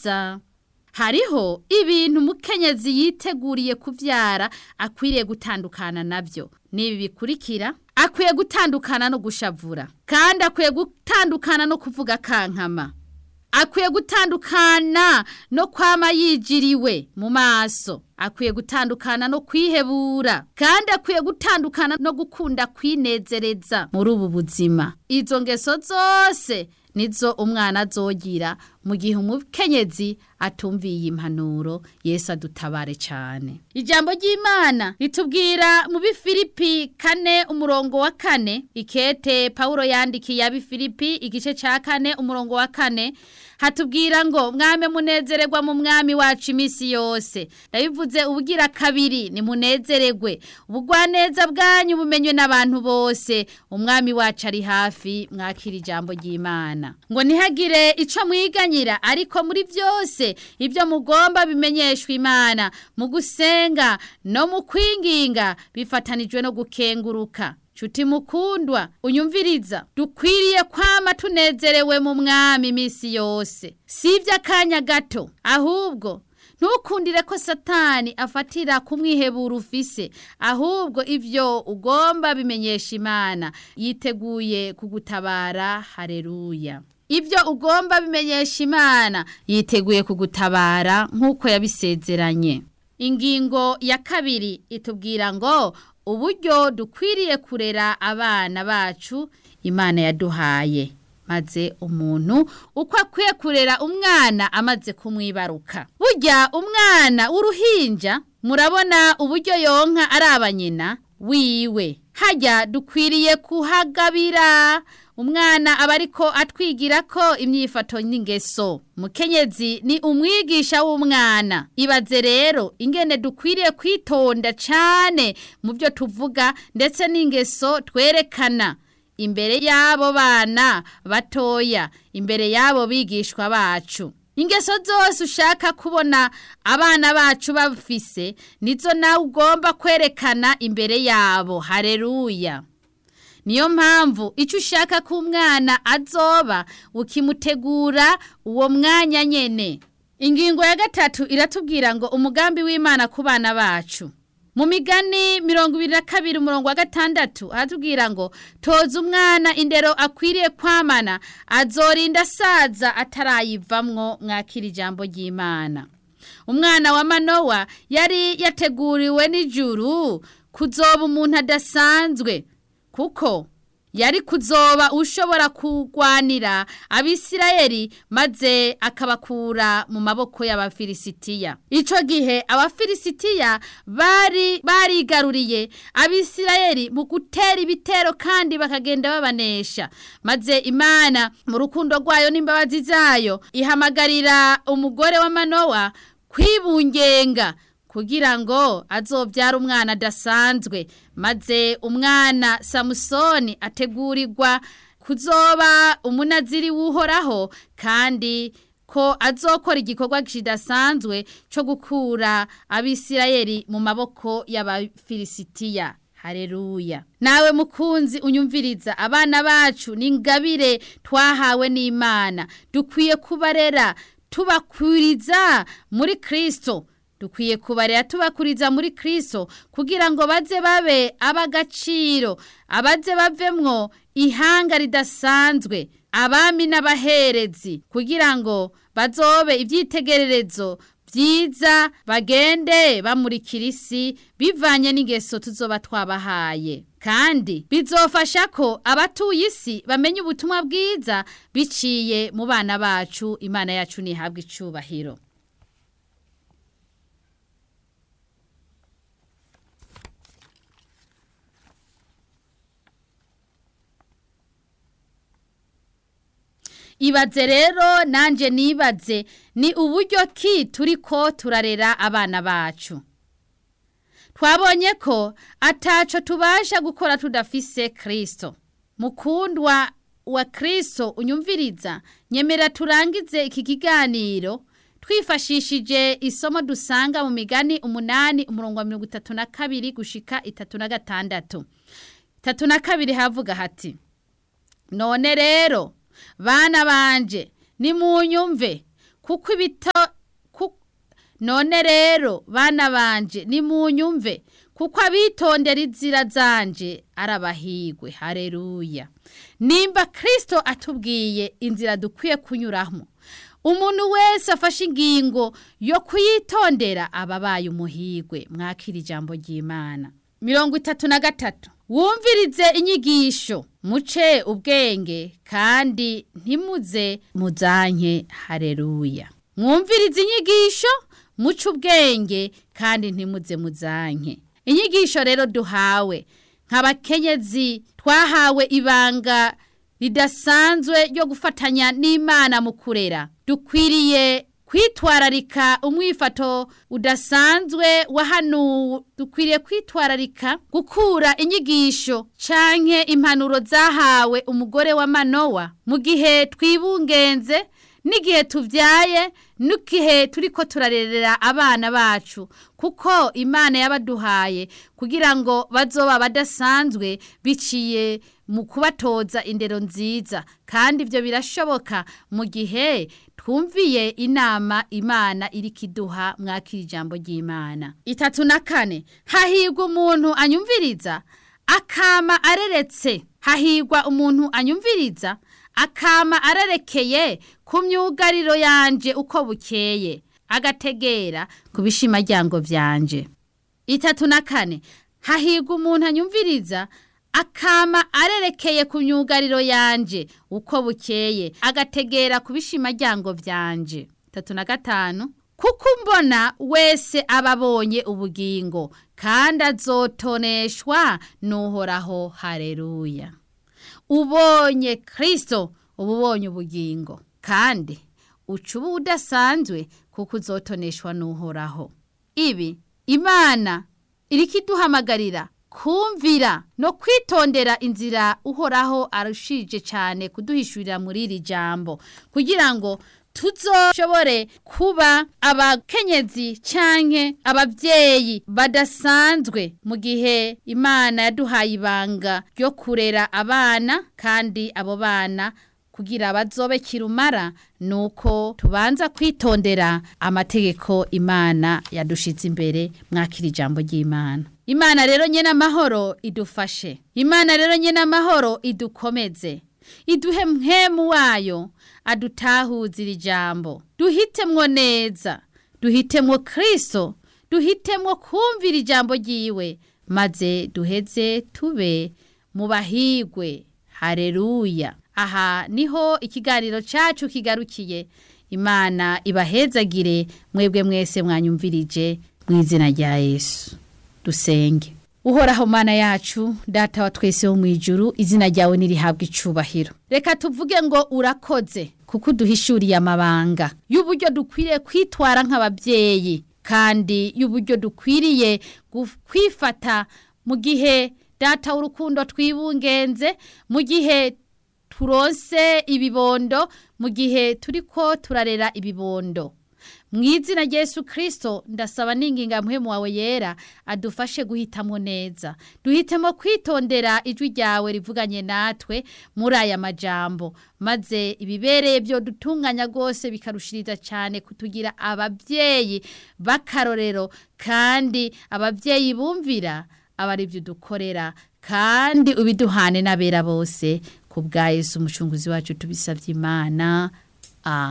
nziza hariho ibintu umukenyezi yiteguriye kuvyara akwiriye gutandukana navyo nibi bikurikira akwiye gutandukana no gushavura kandi akwiye gutandukana no kuvuga kankama akwiye gutandukana no kwama yijiriwe mu maso akwiye gutandukana no kwihebura kandi akwiye gutandukana no gukunda kwinezereza muri ubu buzima izo ngeso zose nizo umwana azogira mu gihe umukenyezi atumviye impanuro Yesu adutabare cyane ijambo ry'imana ritubwira mu bifilipi kane umurongo wa kane ikete pawulo yandikiye abifilipi igice cya kane umurongo wa kane hatubwira ngo mwame munezererwa mu mwami wacu iminsi yose ndabivuze ubugira kabiri ni munezererwe ubugwaneza bwanyu bumenywe n'abantu bose umwami wacu ari hafi mwakira ijambo ry'imana ngo ntihagire icyo mwiganyira ariko muri byose ibyo mugomba bimenyeshwa imana mu gusenga no mu kwinginga bifatanijwe no gukenguruka Chuti mukundwa unyumviriza dukwiriye kwama tunezerewe mu mwami iminsi yose si iby'akanya gato ahubwo ntukundire ko satani afatira kumwihebura ufise ahubwo ibyo ugomba bimenyesha imana yiteguye kugutabara hareruya ibyo ugomba bimenyesha imana yiteguye kugutabara nk'uko yabisezeranye ingingo ya kabiri itubwira ngo uburyo dukwiriye kurera abana bacu imana yaduhaye maze umuntu uko akwiye kurera umwana amaze kumwibaruka burya umwana w'uruhinja murabona uburyo yonka ari abanyina wiwe hajya dukwiriye kuhagabira umwana aba ariko atwigira ko imyifato n'ingeso mukenyezi ni umwigisha w'umwana ibaze rero ingene dukwiriye kwitonda cyane mu byo tuvuga ndetse n'ingeso twerekana imbere y'abo bana batoya imbere y'abo bigishwa bacu ingeso zose ushaka kubona abana bacu bafise nizo nawe ugomba kwerekana imbere yabo hareruya niyo mpamvu icyo ushaka ko umwana azoba ukimutegura uwo mwanya nyene ingingo ya gatatu iratubwira ngo umugambi w'imana ku bana bacu mu migani mirongo ibiri na kabiri umurongo wa gatandatu haratubwira ngo toza umwana indero akwiriye kwamana azorinda asaza atarayivamwo mwakira ijambo ry'imana umwana wa manowa yari yateguriwe n'ijuru kuzoba umuntu adasanzwe kuko yari kuzoba ushobora kurwanira abisirayeli maze akabakura mu maboko y'abafilisitiya icyo gihe abafilisitiya bari barigaruriye abisirayeli mu gutera ibitero kandi bakagenda babanesha maze imana mu rukundo rwayo n'imbabazi zayo ihamagarira umugore wa manowa kwibungenga kugira ngo azobyara umwana adasanzwe maze umwana samusoni ategurirwa kuzoba umunaziri w'uhoraho kandi ko azokora igikorwa kidasanzwe cyo gukura abisirayeli mu maboko y'abafilisitiya hareruya nawe mukunzi unyumviriza abana bacu ni ingabire twahawe n'imana dukwiye kubarera tubakwiriza muri kirisito dukwiye kubarera tubakuriza muri kirisito kugira ngo baze babe ab'agaciro abaze bavemwo ihanga ridasanzwe abami n'abaherezi kugira ngo bazobe ibyitegererezo byiza bagende bamurikira isi bivanye n'ingeso tuzoba twabahaye kandi bizofasha ko abatuye isi bamenya ubutumwa bwiza biciye mu bana bacu imana yacu ntihabwe icubahiro ibaze rero nanjye nibaze ni uburyo ki turi ko turarera abana bacu twabonye ko ataco tubasha gukora tudafise kirisito mukundwa wa kirisito unyumviriza nyemera turangize iki kiganiro twifashishije isomo dusanga mu migani umunani umurongo wa mirongo itatu na kabiri gushika itatu na gatandatu itatu na kabiri havuga hati none rero bana banje nimunyumve kuko ibito none rero bana banje nimunyumve kuko abitondera inzira zanje arabahigwe hareruya nimba kirisito atubwiye inzira dukwiye kunyuramo umuntu wese afashe ingingo yo kuyitondera aba abaye umuhigwe mwakira ijambo ry'imana mirongo itatu na gatatu wumvirize inyigisho muce ubwenge kandi ntimuze muzanke hareruya mwumvirize inyigisho muce ubwenge kandi ntimuze muzanke inyigisho rero duhawe nk'abakenyezi twahawe ibanga ridasanzwe ryo gufatanya n'imana mu kurera dukwiriye kwitwararika umwifato udasanzwe wa hano dukwiriye kwitwararika gukura inyigisho canke impanuro zahawe umugore wa manowa mu gihe twibungenze n'igihe tubyaye n'igihe turi ko turarerera abana bacu kuko imana yabaduhaye kugira ngo bazoba badasanzwe biciye mu kubatoza indero nziza kandi ibyo birashoboka mu gihe twumviye inama imana iri kiduha mwakira ijambo ry'imana itatu na kane hahigwa umuntu anyumviriza akama areretse hahigwa umuntu anyumviriza akama ararekeye ku myugariro yanje uko bukeye agategera ku bishimajyango byanje itatu na kane hahigwa umuntu anyumviriza akama arerekeye ku myugariro yanje uko bukeye agategera ku bishimajyango byanje itatu na gatanu kuko mbona wese aba abonye ubugingo kandi azotoneshwa n'uhoraho hareruya ubonye kirisito uba ubonye ubugingo kandi uca uba udasanzwe kuko uzotoneshwa n'uhoraho ibi imana iri kiduhamagarira kumvira no kwitondera inzira uhoraho arushije cyane kuduhishurira muri iri jambo kugira ngo tuzoshobore kuba abakenyezi canke ababyeyi badasanzwe mu gihe imana yaduhaye ibanga ryo kurera abana kandi abo bana kugira bazobe kirumara nuko tubanza kwitondera amategeko imana yadushize imbere mwakira ijambo ry'imana imana rero nyene amahoro idufashe imana rero nyene amahoro idukomeze iduhe mhemu wayo adutahuzira ijambo duhitemwo neza duhitemwo kristo duhitemwo kumvira ijambo ryiwe maze duheze tube mu bahigwe hareruya aha niho ikiganiro cacu kigarukiye imana ibahezagire mwebwe mwese mwanyumvirije mu izina rya yesu dusenge uhoraho mana yacu data wa twese wo mu ijuru izina ryawe nirihabwa icubahiro reka tuvuge ngo urakoze kuko uduhishuriye amabanga y'uburyo dukwiriye kwitwara nk'ababyeyi kandi y'uburyo dukwiriye kwifata mu gihe data w'urukundo twibungenze mu gihe turonse ibibondo mu gihe turi ko turarera ibibondo mu izina Yesu kirisito ndasaba n'inginga muhemu wawe yera adufashe guhitamo neza duhitemo kwitondera ijwi ryawe rivuganye natwe muri aya majambo maze ibibereye byo dutunganya rwose bikarushiriza cyane kutugira ababyeyi b'akarorero kandi ababyeyi bumvira aba ari byo dukorera kandi ubiduhane n'abera bose ku bwa Yesu umucunguzi wacu tubisabye imana